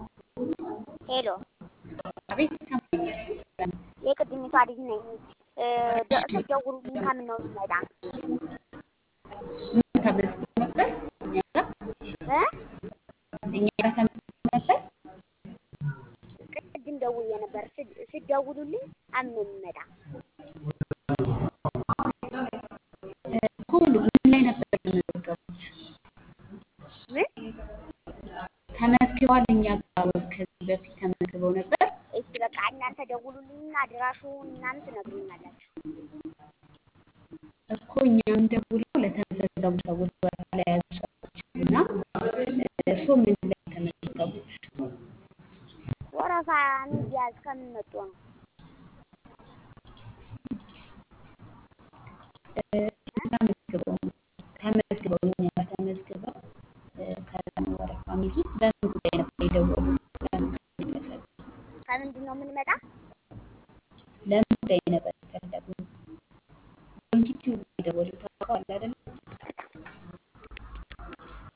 ሄሎ አቤት ይሰማኛል። የቅድሚቷ ልጅ ነኝ። ስትደውሉልኝ ከምን ነው ስመጣ ምን ተመዝግቦ ነበር? እኛ ጋር እ እኛ ጋር ተመዝግቦ ነበር። ቅድም ደውዬ ነበር። ስድ- ስትደውሉልኝ ከምን ነው የምመጣ? እኮ ምን ላይ ነበር የተመዘገቡት? ምን ተመዝግበዋል። እኛ ጋር ከዚህ በፊት ተመዝግበው ነበር። እሺ በቃ እናንተ ደውሉልኝና አድራሹን ምናምን ትነግሩኛላችሁ። እኮ እኛም ደውለው ለተመዘገቡ ሰዎች ወረፋ ላይ ያዙ ሰዎች እና እርስዎ ምን ላይ ተመዘገቡት? ወረፋ ሚዲያዝ ከምን መጡ ነው? ተመዝግበው ነው ተመዝግበው እኛ ጋር ተመዝግበው ከዛ ነው ወረፋ የሚይዙት። በምን ጉዳይ ነበር የደወሉት? ለምን ጉዳይ ፈለጉ? ከምንድን ነው የምንመጣ? ለምን ጉዳይ ነበር የፈለጉት? ዩቲዩብ የደወሉት ታውቀዋለህ አይደለ?